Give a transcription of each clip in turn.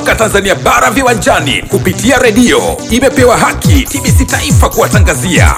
soka Tanzania bara viwanjani kupitia redio imepewa haki TBC Taifa kuwatangazia.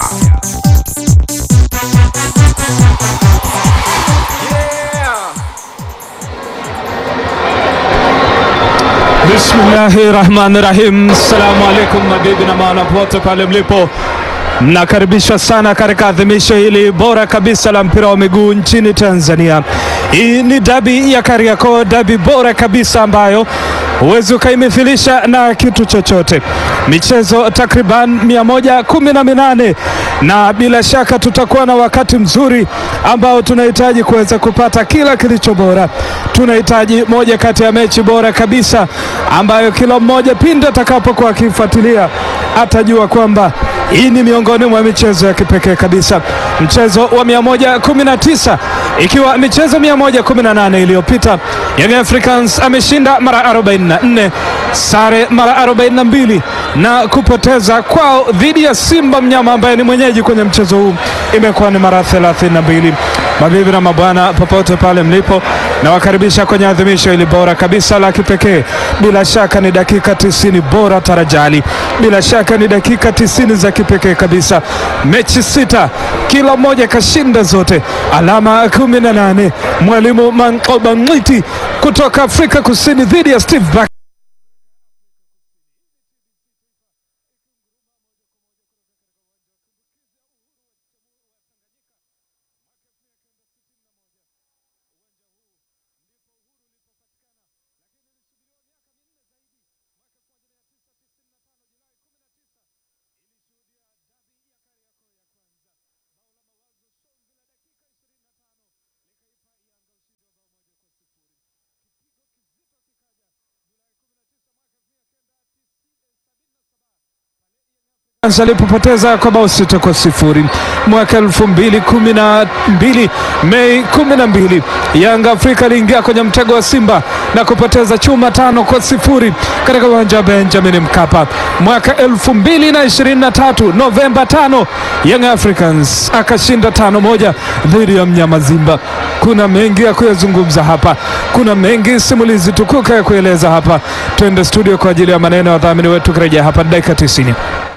Bismillahi rahmani rahim. Assalamu alaikum mabibi na maana pote pale mlipo, mnakaribishwa sana katika adhimisho hili bora kabisa la mpira wa miguu nchini Tanzania. Hii ni dabi ya Kariakoo, dabi bora kabisa ambayo huwezi ukaimithilisha na kitu chochote. Michezo takriban mia moja kumi na minane na bila shaka tutakuwa na wakati mzuri ambao tunahitaji kuweza kupata kila kilicho bora. Tunahitaji moja kati ya mechi bora kabisa ambayo kila mmoja pindi atakapokuwa akifuatilia atajua kwamba hii ni miongoni mwa michezo ya kipekee kabisa. Mchezo wa 119 ikiwa michezo 118 iliyopita, Young Africans ameshinda mara 44, sare mara 42 na kupoteza kwao dhidi ya Simba mnyama ambaye ni mwenyeji kwenye mchezo huu imekuwa ni mara 32. Mabibi na mabwana, popote pale mlipo, nawakaribisha kwenye adhimisho hili bora kabisa la kipekee. Bila shaka ni dakika 90 bora tarajali, bila shaka ni dakika 90 za kipekee kabisa. Mechi sita, kila mmoja kashinda zote, alama 18. Mwalimu Mankoba Mwiti kutoka Afrika Kusini dhidi ya Steve Barker. alipopoteza kwa bao sita kwa sifuri mwaka elfu mbili kumi na mbili Mei kumi na mbili Yanga Afrika aliingia kwenye mtego wa Simba na kupoteza chuma tano kwa sifuri katika uwanja wa Benjamin Mkapa. Mwaka elfu mbili na ishirini na tatu Novemba tano Young Africans akashinda tano moja dhidi ya mnyama Zimba. Kuna mengi ya kuyazungumza hapa, kuna mengi simulizi tukuka ya kueleza hapa. Twende studio kwa ajili ya maneno ya wadhamini wetu, kurejea hapa dakika 90.